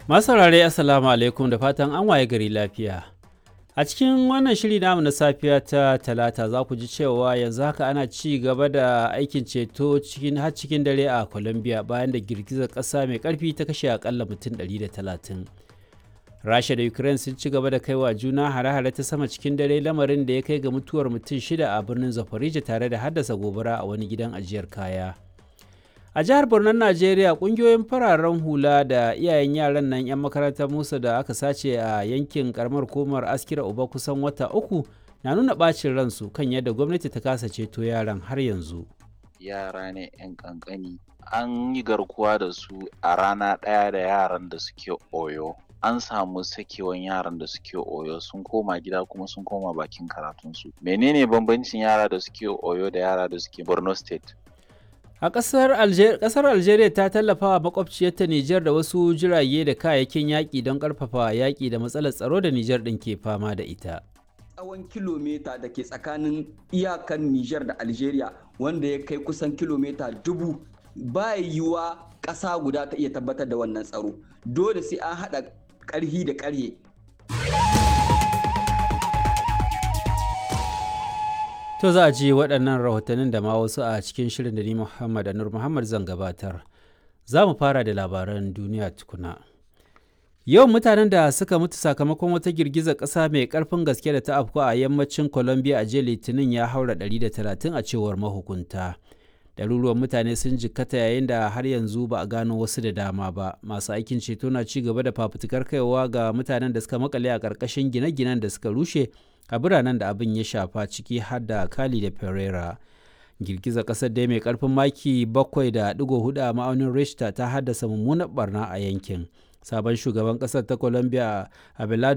Masu saurare Assalamu alaikum da fatan an waye gari lafiya. A cikin wannan shiri namu na safiya ta talata za ku ji cewa yanzu haka ana ci gaba da aikin ceto cikin har cikin dare a Colombia bayan da girgizar ƙasa mai ƙarfi ta kashe akalla mutum 130. Rasha da Ukraine sun ci gaba da kaiwa juna hare-hare ta sama cikin dare lamarin da ya kai ga mutuwar mutum shida a birnin Zaporizhia tare da haddasa gobara a wani gidan ajiyar kaya. a jihar Borno Najeriya kungiyoyin fararen hula da iyayen yaran nan 'yan makarantar Musa da aka sace a yankin karamar komar askira uba kusan wata uku na nuna bacin ransu kan yadda gwamnati ta kasa ceto yaran har yanzu. Yara ne 'yan kankani an yi garkuwa da su a rana ɗaya da yaran da suke oyo. An samu sakewan yaran da suke oyo sun koma gida kuma sun koma bakin karatunsu. Menene bambancin yara da suke oyo da yara da suke Borno State? A ƙasar Algeria, ƙasar Algeria ta tallafa wa makwabciyarta Nijar da wasu jirage da kayayyakin yaƙi don ƙarfafa yaƙi da matsalar tsaro da Nijar ɗin ke fama da ita. Tsawon kilomita da ke tsakanin iyakan Nijar da Algeria wanda ya kai kusan kilomita dubu ba yiwuwa ƙasa guda ta iya tabbatar da wannan tsaro. Dole sai an haɗa ƙarhi da ƙarhe To za a ji waɗannan rahotannin da ma wasu a cikin shirin da ni Muhammad Anur Muhammad zan gabatar. Za mu fara da labaran duniya tukuna. Yawan mutanen da suka mutu sakamakon wata girgizar ƙasa mai ƙarfin gaske da ta afku a yammacin Colombia a jiya Litinin ya haura 130 a cewar mahukunta. Ɗaruruwan mutane sun jikkata yayin da har yanzu ba a gano wasu da dama ba. Masu aikin ceto na ci gaba da fafutukar kaiwa ga mutanen da suka makale a ƙarƙashin gine-ginen da suka rushe a biranen da abin ya shafa ciki har da Cali da Pereira. Girgizar ƙasar dai mai ƙarfin maki 7.4 a ma'aunin Richter ta haddasa mummunar barna a yankin. Sabon shugaban ƙasar ta Colombia Abelardo